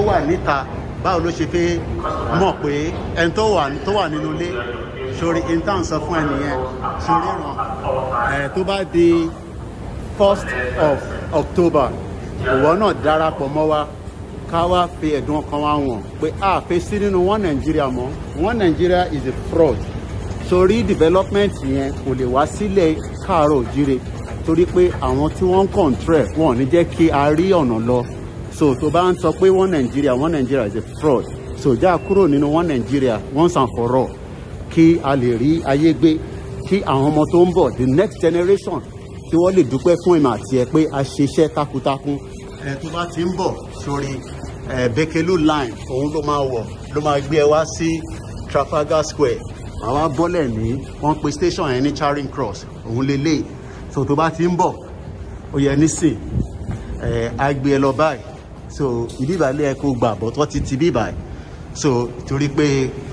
wà níta báwo ló ṣe fẹ́ mọ̀ pé ẹni tó wà tó wà nínú ilé sórí intan sọ fún ẹnìyẹn sórí ràn ẹ tó bá di first of october ìwọ náà darapọ̀ mọ́ wa ká wá fi ẹ̀dùn ọkàn wa wọ̀n pé a fẹ́ sí nínú one nigeria mọ́ one nigeria is a fraud sórí development yẹn kò lè wá sílẹ̀ káàárọ̀ òjíire torí pé àwọn tí wọ́n ń control wọn ò ní jẹ́ kí a rí ọ̀nà lọ so tó bá ń sọ pé one nigeria one nigeria is a fraud so já kúrò nínú one nigeria once and for all kí a lè rí ayé gbé kí àwọn ọmọ tó ń bọ̀ the next generation kí wọ́n lè dúpẹ́ fún ìmọ̀ àti ẹ̀ pé a ṣiṣẹ́ takuntakun ẹ tó bá ti ń bọ̀ sórí ẹ bekelu line òun ló máa wọ̀ ló máa gbé ẹ wá sí trafalgar square àwa bọ́lẹ̀ ní wọ́n pe station yẹn ní charing cross òun lélẹ̀ so tó bá ti ń bọ̀ ó yẹ nísìn ẹ á gbé ẹ lọ báyìí so ìbíbàlẹ̀ ẹ kó gbà bọ́ tó ti ti bíbàyìí so torí pé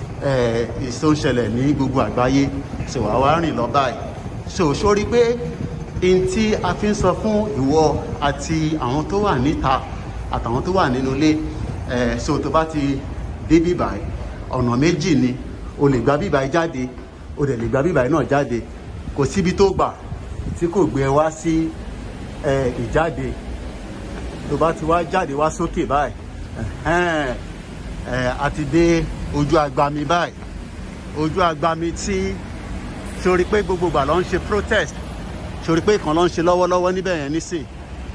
ẹ ìsó ń ṣẹlẹ̀ ní gbogbo àgbáyé so àwa rìn lọ báyìí so sórí pé n tí a fi ń sọ fún ìwọ àti àwọn tó wà níta àtàwọn tó wà nínú ilé ẹ so tó bá ti dé bíbàyìí ọ̀nà méjì ni o lè gba bíbàyìí jáde o dẹ̀ lè gba bíbàyìí náà jáde kò síbi tó gbà tí kò gbé ẹ wá sí ẹ ìjáde tó bá ti wá jáde wá sókè báyìí ẹhẹ́n, ẹ àti dé ojú agbami báyìí ojú agbami tí sori pé gbogbo ìgbà ló ń ṣe protest sori pé kan ló ń ṣe lọ́wọ́lọ́wọ́ níbẹ̀ yẹn nísìn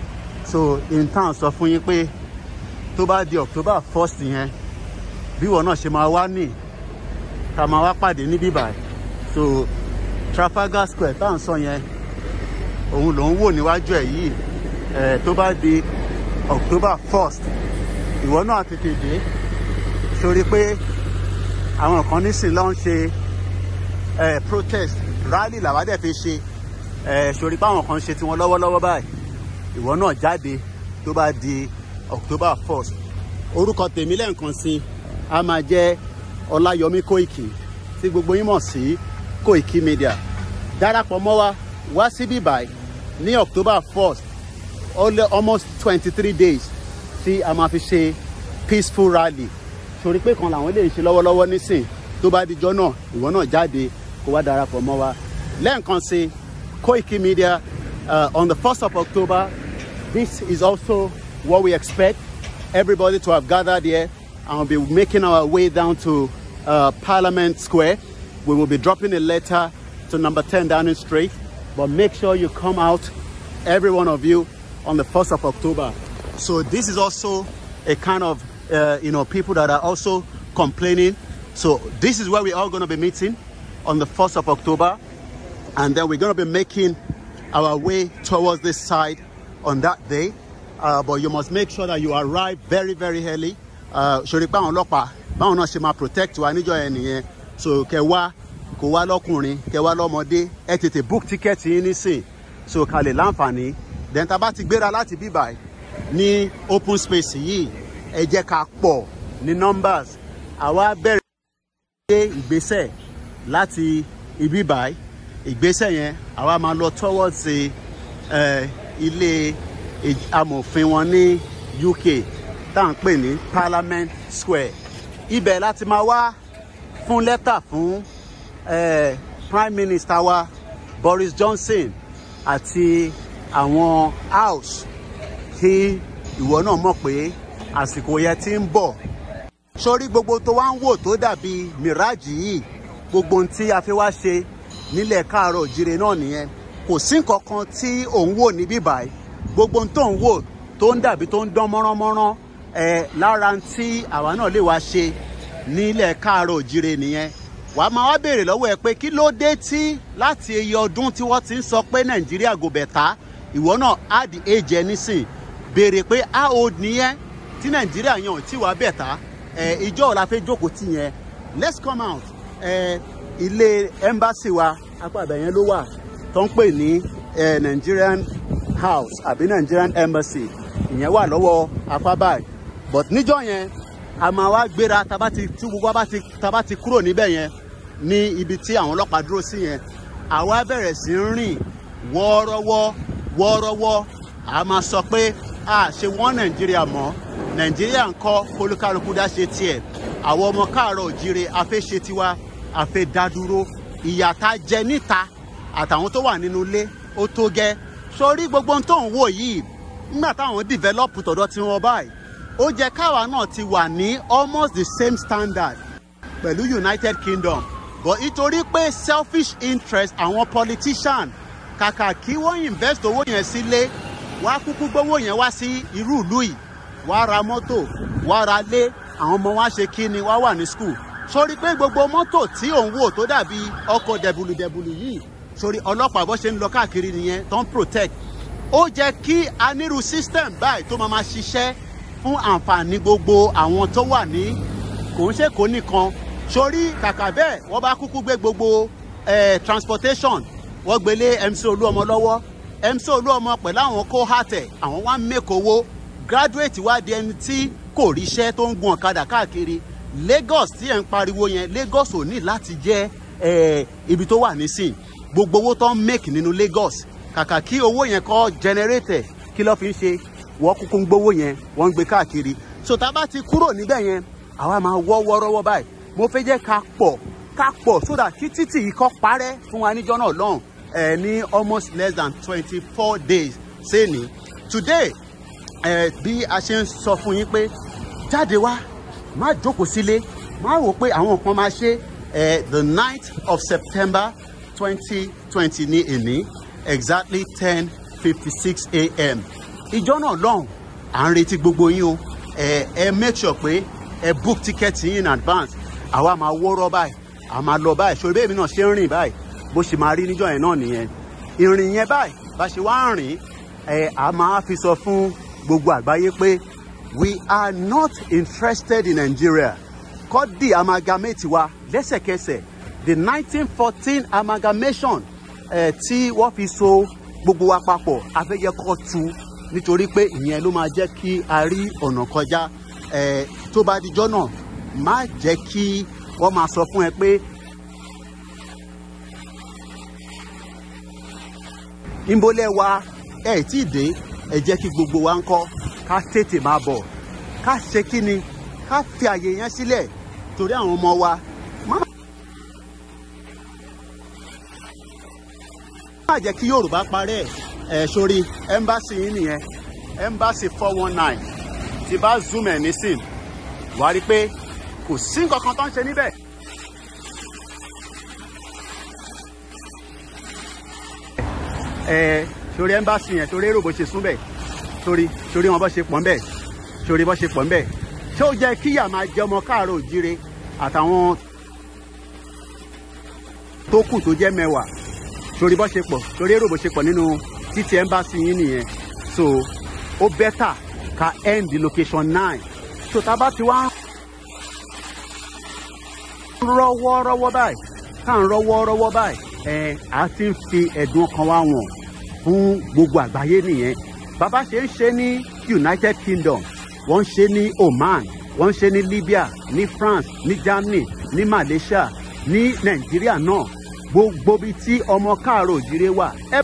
so in town sọ fún yín pé tó bá di october first yẹn bí wọn náà ṣe máa wá nì ká máa wá pàdé níbí báyìí so trafalgar square tá à ń sọ yẹn òun ló ń wò níwájú ẹ̀ yìí ẹ̀ tó bá di october first ìwọ náà tètè dé sórí pé àwọn kan nísìn ló ń ṣe ẹ̀ protest rally làwa dẹ̀ fi ṣe ẹ̀ sórí pé àwọn kan ṣe tiwọn lọ́wọ́lọ́wọ́ báyìí ìwọ náà jáde tó bá di october first orúkọ tèmi lẹ́ǹkan sí a máa jẹ́ ọláyọmí kóìkì tí gbogbo yín mọ̀ sí kóìkì media darapọ̀ mọ́ wa wá síbí báyìí ní october first almost twenty three days tí a máa fi ṣe peaceful rally torí pé kan làwọn lè ṣe lọ́wọ́lọ́wọ́ nísìn tó bá dijọ́ náà ìwọ náà jáde kó wá darapọ̀ mọ́ wa lẹ́ẹ̀kan sí Koiki Media uh, on the first of October this is also what we expect everybody to have gathered here and we'll be making our way down to uh, Parliament Square we will be dropping a letter to number 10 Downing Street but make sure you come out every one of you on the 1st of October. So this is also a kind of, uh, you know, people that are also complaining. So this is where we're all going to be meeting on the 1st of October. And then we're going to be making our way towards this side on that day. Uh, but you must make sure that you arrive very, very early. Ṣòrí pé àwọn ọlọ́pàá báwọn náà ṣe máa protect wa níjọ́ yẹn nìyẹn. So kẹ wá kó wá lọ́kùnrin kẹ wá lọ́mọdé ẹ tètè book ticket yín nísìn so ká lè láǹfààní then tá a bá ti gbéra láti bíbà ní open space yìí ẹ jẹ́ ká pọ̀ ní numbers àwa bẹ̀rẹ̀ gbé ìgbésẹ̀ láti ibi báyìí ìgbésẹ̀ yẹn àwa máa lọ towards uh, ilé amòfin wọn ní UK tá à ń pè ní Parliament Square ibẹ̀ láti máa wá fún lẹ́tà fún uh, Prime Minister wa Boris Johnson àti àwọn house kí ìwọ náà mọ̀ pé àsìkò yẹn ti ń bọ̀ sórí gbogbo tó wá ń wò tó dàbí mirage yìí gbogbo ohun tí a fi wá ṣe nílẹ̀ káàárọ̀ òjire náà nìyẹn kò sí nǹkan kan tí òun wò níbí báyìí gbogbo ohun tó ń wò tó ń dàbí tó ń dán mọ́ránmọ́rán ẹ̀ lára tí àwa náà lè wá ṣe nílẹ̀ káàárọ̀ òjire nìyẹn wà á máa wá béèrè lọ́wọ́ ẹ pé kí ló dé tí láti iye ọdún tí wọ́n ti ń sọ pé nàìjíríà gò bẹ̀tà ìwọ náà á di age ẹ nísìn béèrè pé how old nìyẹn tí nàìjíríà yàn ò tí wàá bẹ̀tà ẹ ìjọ ọ̀la fẹ́ jókòó tì yẹn let's come out ẹ ilé embassy wa apá àbẹ̀ yẹn ló wà tó ń pè ní ẹ nigerian house àbí nigerian embassy ìyẹn wà lọ́wọ́ apá báyìí but níjọ́ yẹn a máa wá gbéra tá ti tí gbogbo bá ti tá bá ti kúrò níbẹ̀ yẹn ní ibi tí àwọn ọlọ́pàá dúró sí yẹn àwa bẹ̀rẹ̀ sí ń rìn wọ́ọ́rọ́wọ́ wọ́ọ́rọ́wọ́ a máa sọ pé a ṣe wọ́n nàìjíríà mọ́ nàìjíríà ń kọ́ kólúkálukú dá ṣe tiẹ̀ àwọn ọmọ káàárọ̀ òjíire afẹ́ ṣe tiwa afẹ́ dádúró ìyà tá jẹ níta àtàwọn tó wà nínú ilé ó tó gẹ́ sórí gbogbo ohun tó ń wò yìí nígbà táwọn develop tọ̀dọ̀ tí wọ́n báyìí ó jẹ́ káwa náà ti wà ní almost the same standard pẹ̀lú united kingdom but nítorí pé selfish interest àwọn politician kàkà kí wọ́n invest owó yẹn sílé wá kúkú gbówó yẹn wá sí irú ìlú yìí wá ra mọ́tò wá ra lé àwọn ọmọ wa ṣe kí ni wá wà ní school sórí pé gbogbo mọ́tò tí òun wò tó dàbí ọkọ̀ dẹ̀bùlùdẹ̀bùlù yìí sórí ọlọ́pàá bó ṣe ń lọ káàkiri nìyẹn tó ń protect ó jẹ́ kí aniru system báyìí tó máa ma ṣiṣẹ́ fún àǹfààní gbogbo àwọn tó wà ní kò ń ṣe kó nìkan sórí kàkà bẹ́ẹ̀ wọ́n bá kúkú gbé gbogbo eh, transportation wọ́n gbélé mc olúọmọ lọ́wọ́ mc olúọmọ pẹ̀lú àwọn kóhátẹ̀ àwọn wá mẹ́kọ̀ọ́wọ́ graduate wá di ẹni tí kò ríṣẹ́ tó ń gun ọ̀kadà káàkiri lagos tí ẹ̀ ń pariwo yẹn lagos ò ní láti jẹ́ eh, ibi tó wà nísìn gbogbo owó tó ń make nínú lagos kàkà kí owó yẹn kọ́ generator kí ló fi ń ṣe wọ́n kúkú ń gbowó yẹn wọ́n ń gbé káàkiri so tá a bá ti kúrò níbẹ̀ yẹn àwa máa wọ́ wọ́rọ́wọ́ báyìí mo fẹ́ jẹ́ ká pọ̀ ká pọ̀ so that kí títì yìí kọ́ parẹ́ fún wa níjọ́ náà lọ́hùn ẹ̀ ní almost less than twenty four days sẹ́ni today ẹ̀ bí a ṣe ń sọ fún yín pé jáde wá má jókòó sílé má wò pé àwọn kan máa ṣe ẹ̀ the ninth of september twenty twenty ní èní exactly ten fifty six a.m. ìjọ náà lọ́hùn à ń retí gbogbo yín o ẹ ẹ make sure pé ẹ book ticket yín in advance àwa máa wọ́rọ́ báyìí à máa lọ báyìí ṣòro bẹ́ẹ̀ mi náà ṣe ń rìn báyìí bó ṣe máa rí níjọ́ yẹn náà nìyẹn ìrìn yẹn báyìí bá ṣe wá ń rìn ẹ à máa fi sọ fún gbogbo àgbáyé pé we are not interested in Nigeria kọ́dì amalgamate wa lẹ́sẹ̀kẹsẹ̀ the nineteen fourteen amalgamation ẹ̀ tí wọ́n fi so gbogbo wa papọ̀ afẹ́yẹ kọ́ tu nítorí pé ìyẹn ló máa jẹ́ kí a rí ọ̀nà kọjá ẹ̀ tó bá dijọ́ náà má jẹ́ kí wọ́n máa sọ fún ẹ pé ìmọ̀lẹ̀ wa ẹ̀ tí ì dé ẹ jẹ́ kí gbogbo wa ń kọ́ ká tètè máa bọ̀ ká ṣe kí ni ká fi àyè yẹn sílẹ̀ torí àwọn ọmọ wa má má jẹ́ kí yorùbá parẹ́ ẹ̀ sórí ẹ́mbáàsì yín nìyẹn ẹ́mbáàsì four one nine tí bá zoom ẹ̀ nísìn wàá rí i pé kò sí nǹkan kan tó ń ṣe níbẹ̀. ẹ sórí ẹ́mbáàsì yẹn sórí èrò bó ṣe sún bẹ̀ sórí sórí wọn bó ṣe pọ̀ ń bẹ̀ sórí bó ṣe pọ̀ ń bẹ̀ ṣé ó jẹ́ kíyà máa jẹ ọmọ káàárọ̀ òjíire àtàwọn tó kù tó jẹ́ mẹ́wàá sórí bó ṣe pọ̀ sórí èrò bó ṣe pọ̀ nínú títí ẹ́mbáàsì yín nìyẹn so ó bẹ́tà ká end location nine so tá a bá ti wá ń rọ́wọ́rọ́wọ́ báyìí tá à ń rọ́wọ́rọ́wọ́ báyìí ẹ̀ á ti ń fi ẹ̀dùn ọkàn wa wọ̀n fún gbogbo àgbáyé nìyẹn bàbá ṣe ń ṣe ní United Kingdom wọ́n ń ṣe ní Oman wọ́n ń ṣe ní Libya ní France ní Germany ní Malaysia ní Nàìjíríà náà gbogbo bíi tí ọmọ káàárọ̀ òjìrè wà ẹ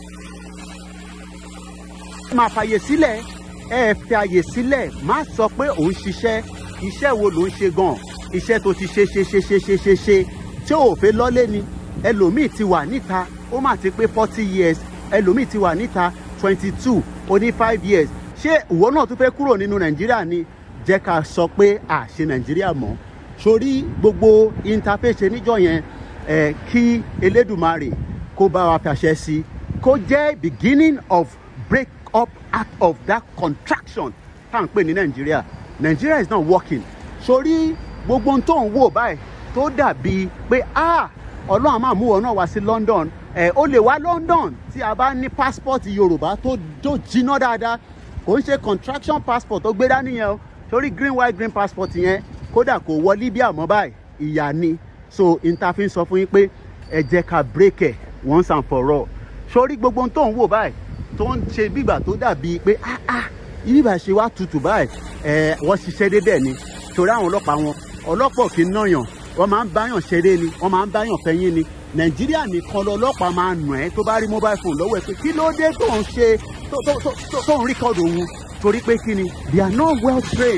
máa fàyè sílẹ̀ ẹ fi àyè sílẹ̀ má sọ pé òun ṣiṣẹ́ iṣẹ́ wo ló ń ṣe gan iṣẹ́ tó ti ṣe ṣe ṣe ṣe ṣe ṣe ṣe tí ò fẹ́ lọ́lé ni ẹlòmíì ti wà níta ó mà ti pé forty years ẹlòmíì ti wà níta twenty two ó ní five years ṣé ìwọ náà tún fẹ́ kúrò nínú nàìjíríà ni jẹ́ ká sọ pé à ṣe nàìjíríà mọ́ sórí gbogbo interface níjọ yẹn ẹ kí elédùmarè kó bá wa fàṣẹ sí kó jẹ́ beginning of break up out of that contraction tá à ń pè ní nàìjíríà nàìjíríà is not working sórí gbogbo ohun tó ń wò báyìí tó dàbí pé ah ọlọ́run máa mú ọ náà wá sí london ẹ ó lè wá london tí a bá ní passport yorùbá tó tó jiná dáadáa kò ń ṣe contraction passport tó gbé dání yẹn o sórí green white green passport yẹn kódà kò wọ libya mọ́ báyìí ìyá ni so interfin sọ fún yín pé ẹ jẹ́ ká break ẹ̀ once and for all sórí gbogbo ohun tó ń wò báyìí tó ń ṣe bígbà tó dàbí pé ah ah ibi ìbá ṣe wá tutù báyìí ẹ wọ́n ṣiṣẹ́ débẹ̀ ni torí àwọn ọlọ́pàá wọn ọlọ́pàá kì í náyàn wọ́n máa ń báyàn ṣeré ni wọ́n máa ń báyàn fẹ́yìn ni nàìjíríà nìkan lọ́lọ́pàá máa nù ẹ́ tó bá rí mobile phone lọ́wọ́ ẹ̀ pé kí ló dé tó ń ṣe tó ń ríkọ́dù òun torí pé kí ni they are not well trained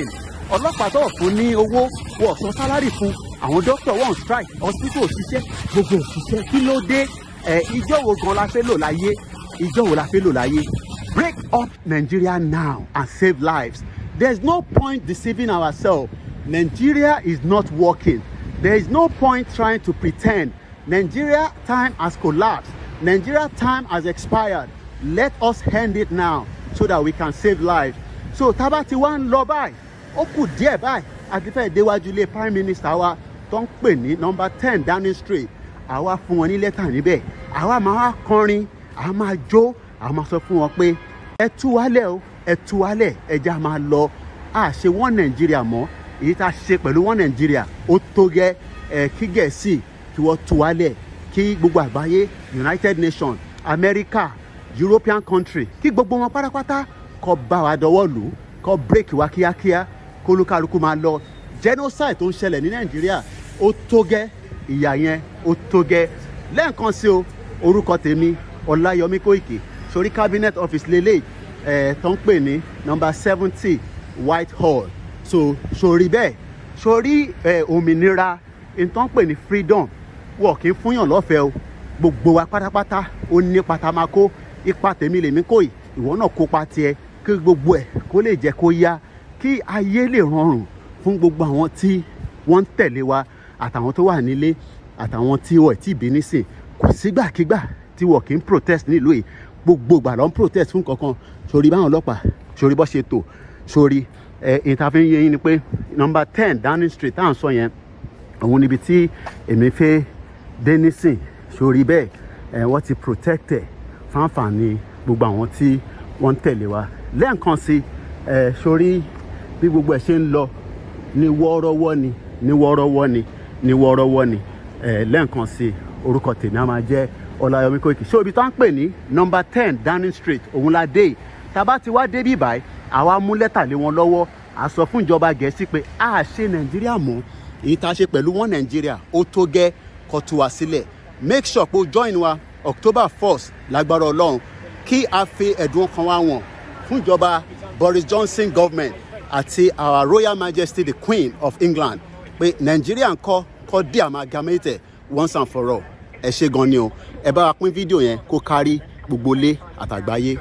ọlọ́pàá tó fún ní owó wọ́n san sálárì fún àwọn dókítà wọ́n strike hospital òṣìṣẹ́ gbogbo òṣìṣẹ́ kí ló dé ẹ̀ ìjọ wo gan la fẹ́ lò láyé ìjọ wo la fẹ́ lò láyé break up Nigeria now and save lives there's no point deceiving ourselves Nigeria is not working there is no point trying to pretend Nigeria time has collapsed Nigeria time has expired let us end it now so that we can save lives so tábà tí wá ń lọ báyìí ó kù díẹ̀ báyìí àti fẹ́ẹ̀ déwájú ilé prime minister wa tó ń pè ní number ten Downing Street àwa fún wọn ní lẹ́tà níbẹ̀ àwa máa wá kọrin àwa máa jó àwa máa sọ fún wọn pé ẹ tú wálẹ̀ o ẹ tú wálẹ̀ ẹja máa lọ a ṣe wọ́n Nàìjíríà mọ́ èyí tá a ṣe pẹ̀lú wọ́n Nàìjíríà ó tó gẹ́ ẹ kí Gẹ̀ẹ́sì kí wọ́n tú wálẹ̀ kí gbogbo àgbáyé United Nations America European country kí gbogbo wọn pátápátá kó bá wa dọwọ́ lù ú kó break wa kíákíá kó olúkálukú máa lọ genocide tó ń ṣẹlẹ̀ ní Nàìjíríà ó tó gẹ́ ìyà yẹn ó tó gẹ́ lẹ́ẹ̀kan sí o orúkọ tèmi Ọláyọmí Kóìkì sórí cabinet office lélẹ̀ ẹ̀ tó ń pè ní number seventy Whitehall so sórí bẹ́ẹ̀ sórí ẹ̀ òmìnira tó ń pè ní freedom wọ̀ kí n fúnyàn lọ́fẹ̀ẹ́ o gbogbo wa pátápátá ó ní pátámákó ipa tèmi lèmi kò yìí ìwọ náà kópa tiẹ̀ kí gbogbo ẹ̀ kó lè jẹ́ kó yá kí ayé lè rọrùn fún gbogbo àwọn tí wọ́n ń tẹ̀lé wa àtàwọn tó wà nílé àtàwọn tí wọ́n ti bí nísìn kò sígbàkigbà tí wọ́n kì í protest nílùú yìí gbogbo ìgbà ló ń protest fún kankan sórí báwọn ọlọ́pàá sórí bó ṣe tò sórí ẹ̀ ìtàfin yẹn yín ni pé number ten Downing Street tá à ń sọ yẹn òun níbi tí èmi fẹ́ dé nísìn sórí bẹ́ẹ̀ ẹ̀ wọ́n ti protect ẹ̀ fáǹfààní gbogbo àwọn tí wọ́n ń tẹ̀lé wa lẹ́ẹ̀kan sí ẹ̀ sórí bí gbogbo ẹ̀ ṣe ń lọ ní wọ́ọ́rọ́wọ́ ni ní wọ́ọ́rọ́wọ́ ni ní wọ́ọ́rọ́wọ́ ni ẹ̀ lẹ́ẹ̀kan sí orúkọ tèmi á máa jẹ́ Ọláyọmí Kóìkì ṣé ibi tó ń pè ní number ten Downing Street òun la dé tàbá ti wá débí báyìí àwa mú lẹ́tà lé wọn lọ́wọ́ a sọ fún ìjọba Gẹ̀ẹ́sì pé a ṣe Nàìjíríà mọ́ èyí tá a ṣe pẹ̀lú wọn Nàìjíríà ó tó gẹ́ kó tú wa sílẹ̀ make sure pé o join wa October first lágbára Ọlọ́run kí a fi ẹ̀dùn ọkàn wa wọ̀n fún ìjọba Boris Johnson government àti our Royal Majesty the Queen of England pé Nàìjíríà ń kọ́ kọ́ dé amalgamated once and for all ẹ ṣe gan ni o ẹ bá wa pín fídíò yẹn kó kárí gbogbo ilé àtàgbáyé.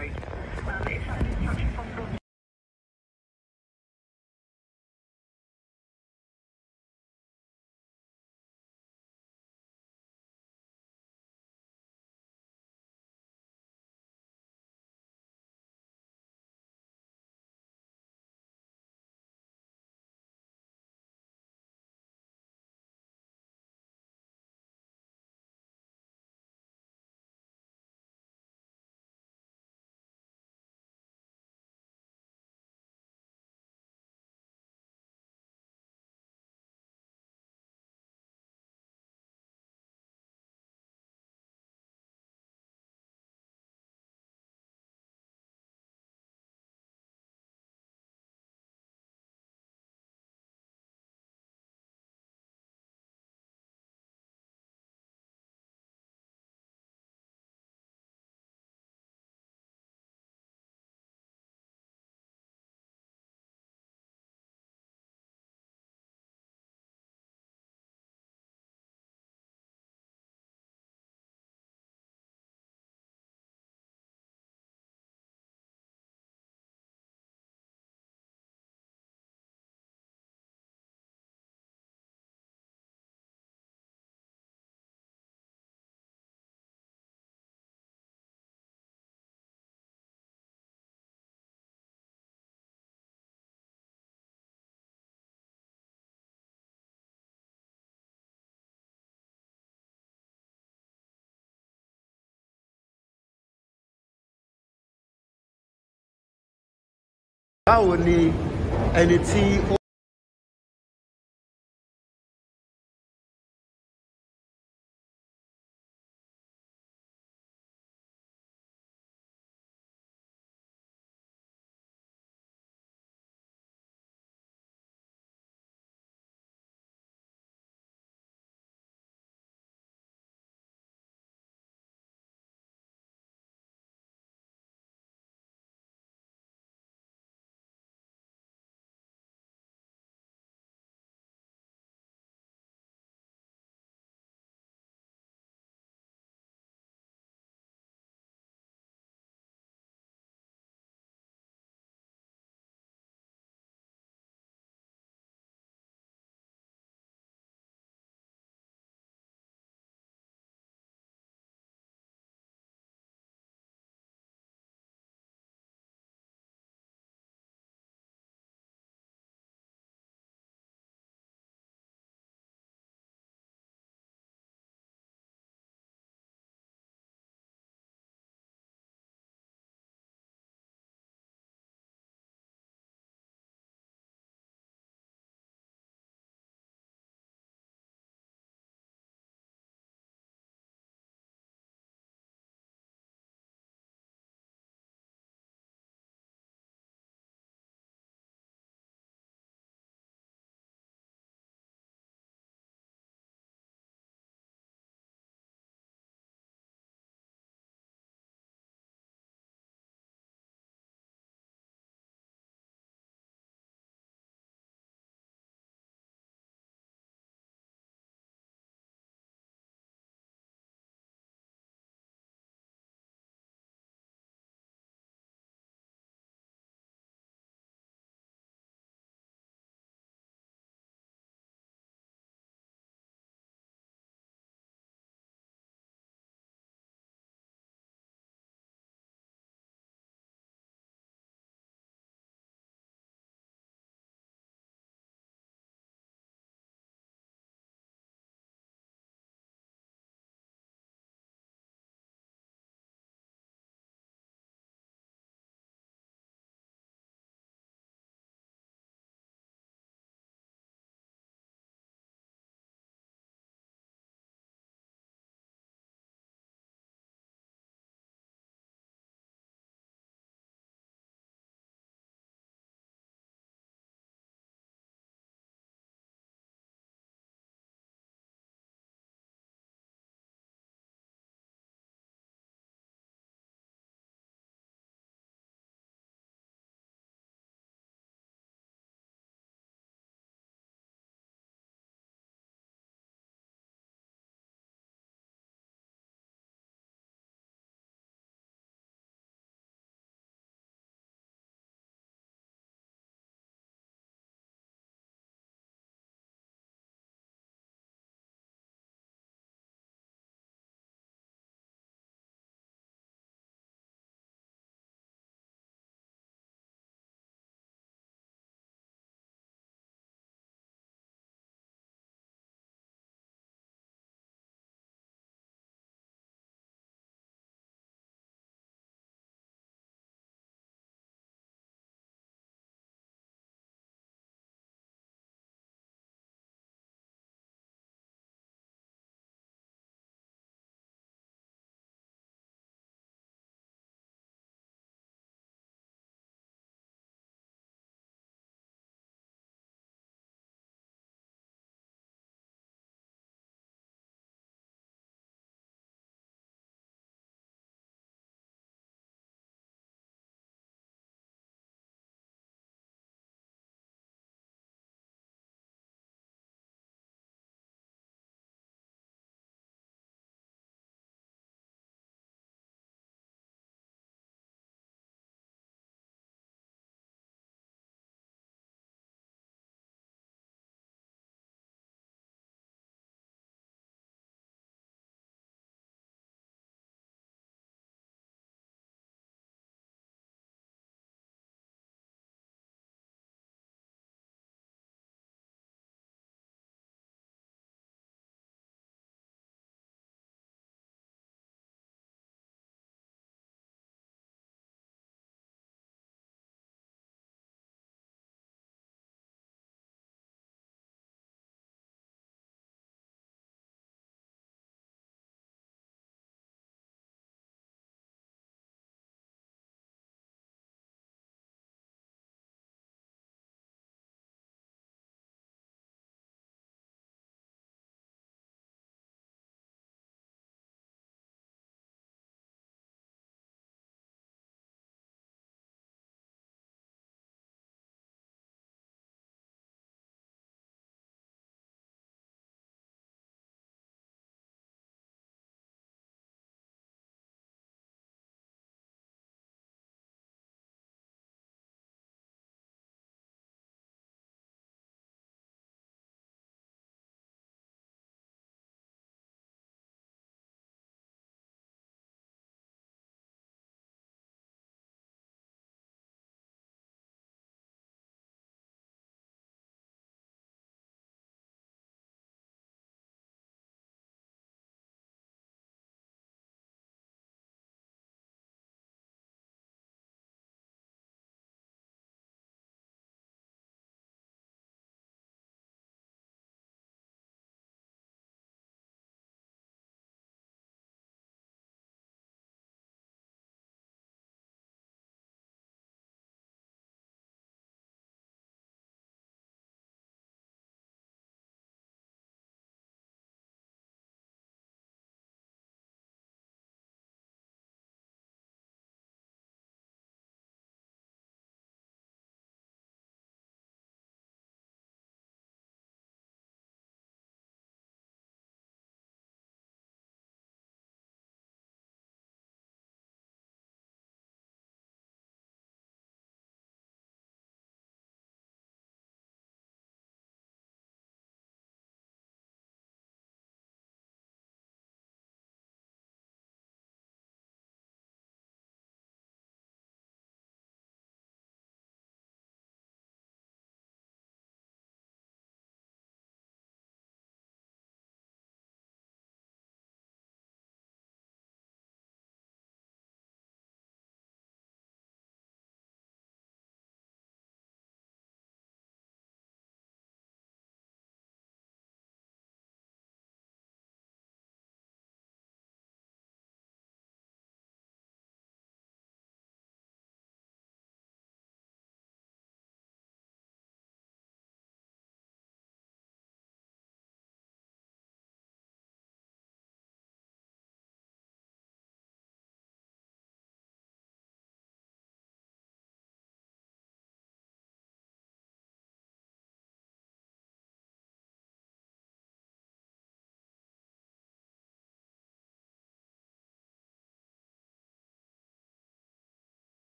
báwo ni ẹni tí ó